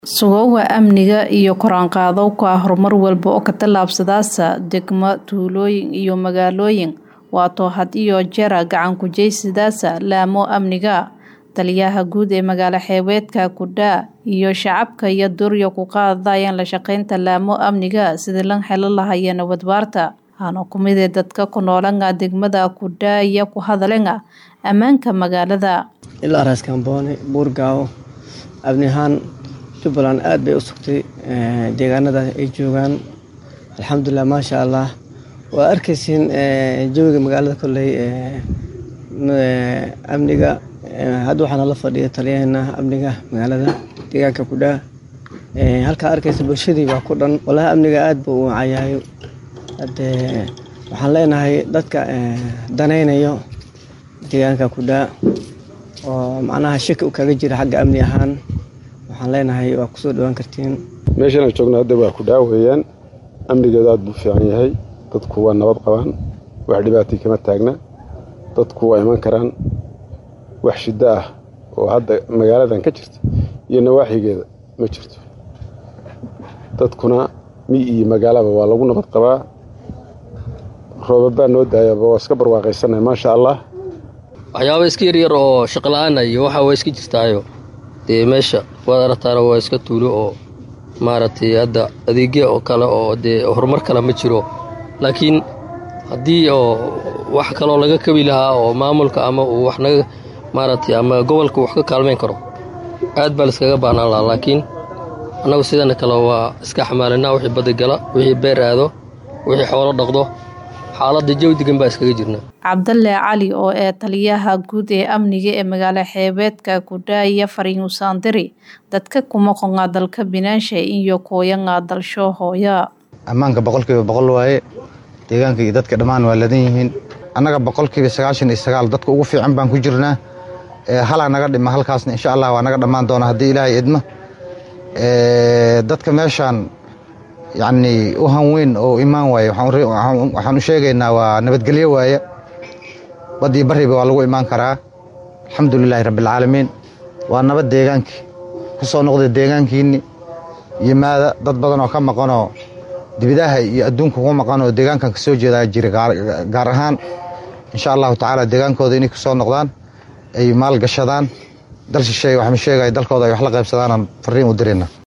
Sugowa amniga iyo kor u qaadowga horumar walba oo ka tallaabsadaasa degmo, tuulooyin iyo magaalooyin waato had iyo jeer gacan ku jeysadaasa laamo amniga taliyaha guud ee magaala xeebeedka Kudhaa iyo shacabka iyo dooryo ku qaadayaan la shaqeynta laamo amniga sidii lan helo lahaya nabad waarta hano kumid ee dadka ku noolanga degmada Kudhaa iyo ku hadalenga ammaanka magaalada ilaa raas kambooni buurgaawo abni ahaan jubbaland aad bay u sugtay deegaanada ay joogaan alxamdulilah maasha allah waa arkaysiin jawiga magaalada kolley amniga hadda waxaana la fadhiya taliyaheena amniga magaalada deegaanka Kudhaa halkaa arkaysa bulshadii baa ku dhan walahi amniga aad buu u cayaayo hade waxaan leenahay dadka danaynayo deegaanka Kudhaa oo macnaha shaki u kaga jira xagga amni ahaan waxaan leenahay waa kusoo dhawaan kartiin meeshan aan joogno hadda waa Kudhaa weeyaan amnigeedu aad buu fiican yahay dadku waa nabad qabaan wax dhibaatay kama taagna dadku waa iman karaan wax shiddo ah oo hadda magaaladan ka jirta iyo nawaaxigeeda ma jirto dadkuna mi iyo magaalaba waa lagu nabad qabaa roobabaa noo daayaba waa iska barwaaqaysanay maasha allah waxyaaba iska yaryar oo shaqla-aana iyo waxa waa iska jirtaayo dee meesha waad aragtaana waa iska tuulo oo maaragtay hadda adeegya oo kale oo dee horumar kale ma jiro laakiin haddii oo wax kaloo laga kabi lahaa oo maamulka ama uu wax naga maaragtay ama gobolka wax ka kaalmayn karo aad baa laiskaga baahnaan lahaa laakiin annagu sidana kale waa iska xamaalinaa wixii badda gala wixii beer aado wixii xoolo dhaqdo xaaladda jawi degan baa iskaga jirnaa cabdalle cali oo ee taliyaha guud ee amniga ee magaala xeebeedka Kudhaa iyo fariin usaandiri dadka kuma qonga dalka binaansha iyo kooyanga dalsho hooya ammaanka boqolkiiba boqol waaye deegaanka iyo dadka dhammaan waa ladan yihiin annaga boqolkiiba sagaashan iyo sagaal dadka ugu fiican baan ku jirnaa halaa naga dhima halkaasna insha allah waa naga dhammaan doona haddii ilaahay idmo dadka meeshaan yacni u hanweyn oo imaan waaye waxaan u sheegaynaa waa nabadgelyo waaye baddii barriba waa lagu imaan karaa alxamdulilaahi rabbialcaalamiin waa nabad deegaankii ku soo noqday deegaankiinni yimaada dad badan oo ka maqanoo dibidaha iyo adduunka ku maqan oo deegaankan ka soo jeedaa jira gaar ahaan insha allahu tacaala deegaankooda inay ku soo noqdaan ay maal gashadaan dal shisheeye waxma sheegaya dalkooda ay wax la qaybsadaanaan farriin u dirayna